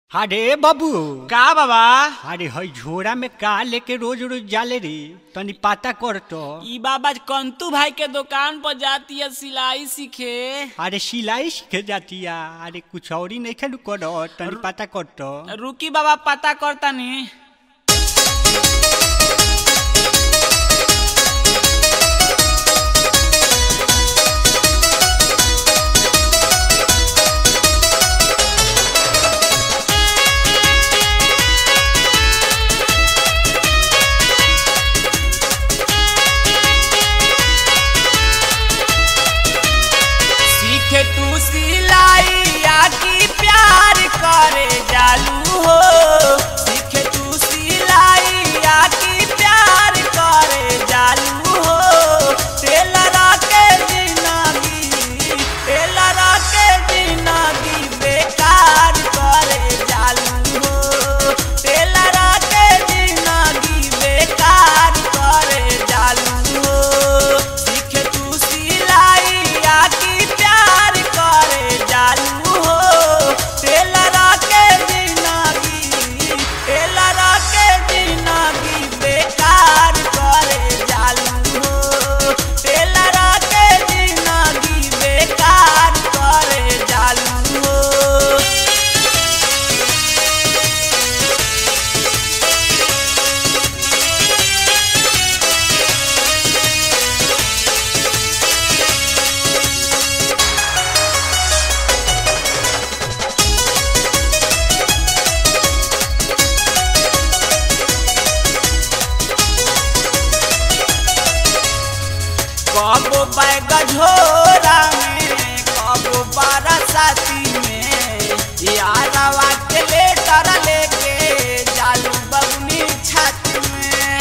अरे बाबू का बाबा अरे हई झोरा में का लेके रोज रोज जाले रे तनी पता कर तो ई बाबा कंतु भाई के दुकान पर जाती है सिलाई सीखे अरे सिलाई सीखे जातिया अरे कुछ और ही नहीं खेलू कर तनी पता कर तो रुकी बाबा पता करता नी सीखे तू सिलाई आकी प्यार करे जालू हो सीखे तू सिलाई आकी प्यार करे जालू हो टेलरा के जिंदगी टेलरा के जिंदगी बेकार करे जालू हो टेलरा के जिंदगी बेकार करे जालू हो सीखे तू सिलाई आकी प्यार करे जालू हो टेलरा के जिंदगी टेलरा के जिंदगी बेकार करे जालू हो टेलरा के जिंदगी बेकार करे जालू हो कबो बैग झोरा में कबो बारासाती में यारवा के लेटर लेके जालू बबनी छाती में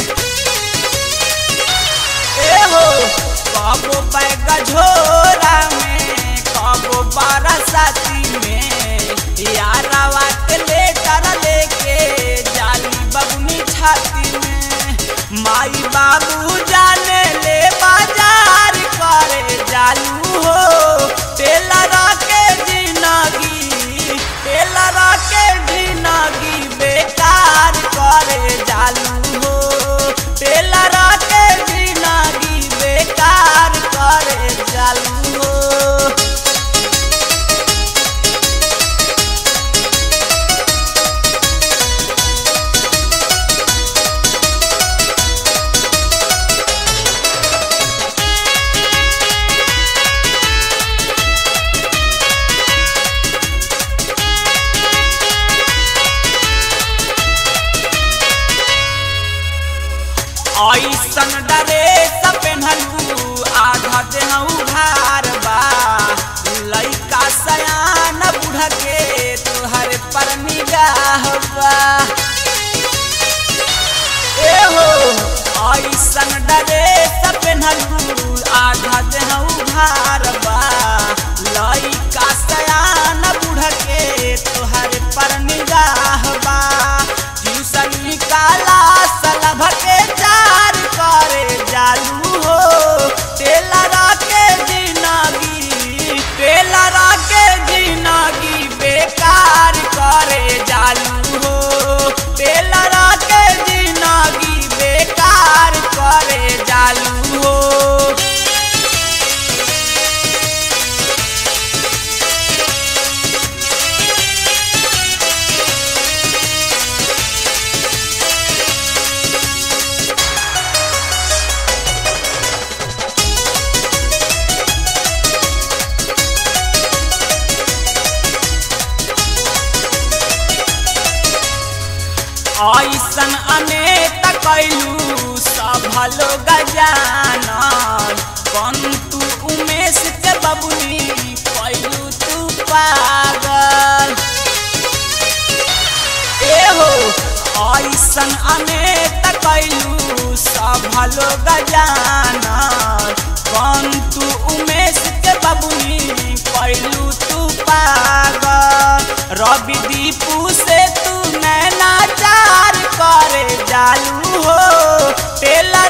ए हो कबो बैग झोरा में कबो बारासाती में यारवा के लेटर लेके जालू बबनी छाती में माई बाबू जाने ले बाजार करे जालू हो टेलरा के जिंदगी टेलरा के जिंदगी बेकार करे जालू हो टेलरा के जिंदगी बेकार करे जालू हो ऐसन डरे पेन्हलू आधा देह उघार बा लइका सयान बुढ़ के तोहर पर निगाह बा ए हो ऐसन डरे पेन्हलू आधा देह उघार बा लइका सयान बुढ़ के तोहर पर निगाह बा ट्यूशन काला सलभ के चार करे जालू हो टेलरा के जिंदगी टेलरा के जिंदगी बेकार करे जालू हो टेलरा के जिंदगी बेकार करे जालू हो ऐसन अनेक कैलू सब लोग जानल पंतु उमेश के बबुनी कैलू तू पागल ए हो ऐसन अनेक कैलू सब लोग जानल पंतु उमेश के बबुनी कैलू तू पागल रवि दीपू से तू नैना चार करे जालू हो टेलर